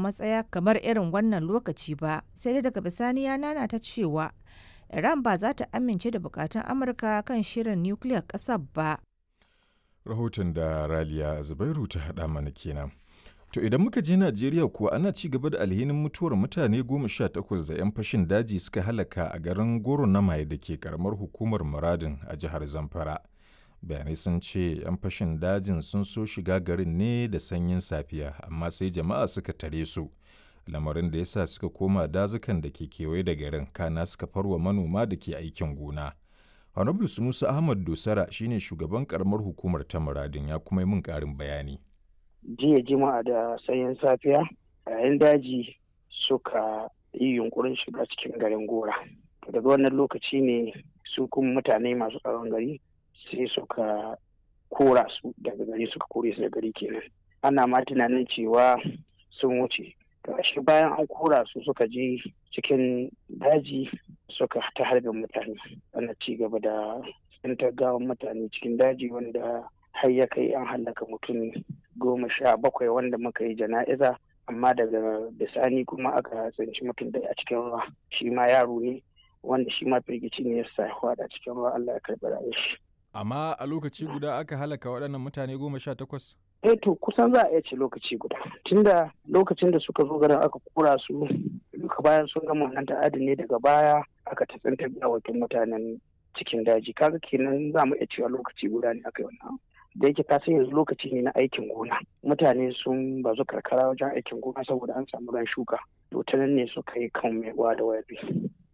matsaya kamar irin wannan lokaci ba sai dai daga bisani ya nana ta cewa iran ba za ta amince da bukatun amurka kan shirin nukiliyar ƙasar ba rahoton da raliya zubairu ta haɗa mana kenan to idan muka je najeriya kuwa ana ci gaba da alhinin mutuwar mutane goma sha takwas da 'yan fashin daji suka halaka a garin goro na maye da ke karamar hukumar muradin a jihar zamfara bayanai sun ce 'yan fashin dajin sun so shiga garin ne da sanyin safiya amma sai jama'a suka tare su lamarin da ya sa suka koma dazukan da ke kewaye da garin kana suka farwa manoma da ke aikin gona honorable sunusa ahmad dosara shine shugaban karamar hukumar ta muradin ya kuma yi min karin bayani jiya jima'a da sanyin safiya yayin daji suka yi yunkurin shiga cikin garin gora daga wannan lokaci ne su kuma mutane masu tsaron gari sai suka kora su daga gari suka kore su da gari kenan ana ma tunanin cewa sun wuce shi bayan an kora su suka je cikin daji suka ta harbin mutane ana ci gaba da tsintar gawan mutane cikin daji wanda har ya kai an hallaka mutum goma sha bakwai wanda muka yi jana'iza amma daga bisani kuma aka tsinci mutum da a cikin ruwa shi ma yaro ne wanda shi ma firgici ne ya sa a cikin ruwa Allah ya karɓi rayuwar shi amma a lokaci guda aka halaka waɗannan mutane goma sha takwas? eh to kusan za a iya ce lokaci guda tunda lokacin da suka zo garin aka kura su duka bayan sun gama wannan ta'adin ne daga baya aka tatsantar gawakin mutanen cikin daji kaga kenan za mu iya cewa lokaci guda ne aka yi wannan da yake ka yanzu lokaci ne na aikin gona mutane sun bazu karkara wajen aikin gona saboda an samu ran shuka to ta nan ne suka yi kan mai da wayabi